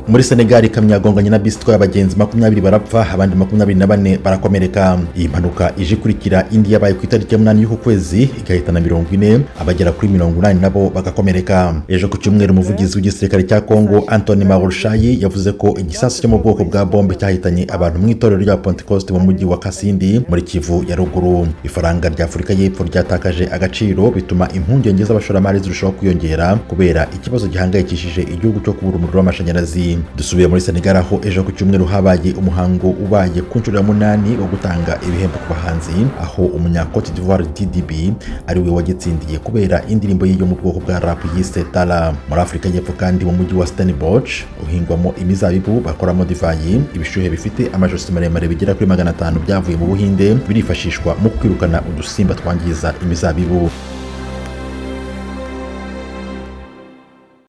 muri senegali ikamyo yagonganye na bisi itwaye abagenzi makumyabiri barapfa abandi makumyabiri na bane barakomereka iyi mpanuka ije ikurikira indi yabaye ku itariki ya munani y'uku kwezi igahitana mirongo ine abagera kuri mirongo inani nabo bagakomereka ejo ku cyumweru umuvugizi w'igisirikare cya kongo antoni marushayi yavuze ko igisasu cyo mu bwoko bwa bombe cyahitanye abantu mu itorero rya pentecoste mu mujyi wa kasindi muri kivu ya ruguru ifaranga rya afurika y'epfo ryatakaje agaciro bituma impungenge z'abashoramari zirushaho kwiyongera kubera ikibazo gihangayikishije igihugu cyo kubura umuriro w'amashanyarazi dusubiye muri senegal aho ejo ku cyumweru habaye umuhango ubaye ku nshuro ya munani wo gutanga ibihembo ku bahanzi aho umunyacote d'ivoire ddb ari we wagitsindiye kubera indirimbo ye yo mu bwoko bwa rap yise tara muri afurika y'epfo kandi mu mujyi wa stanboch uhingwamo imizabibu bakoramo divayi ibishuhe bifite amajosi maremare bigera kuri magana atanu byavuye mu buhinde birifashishwa mu kwirukana udusimba twangiza imizabibu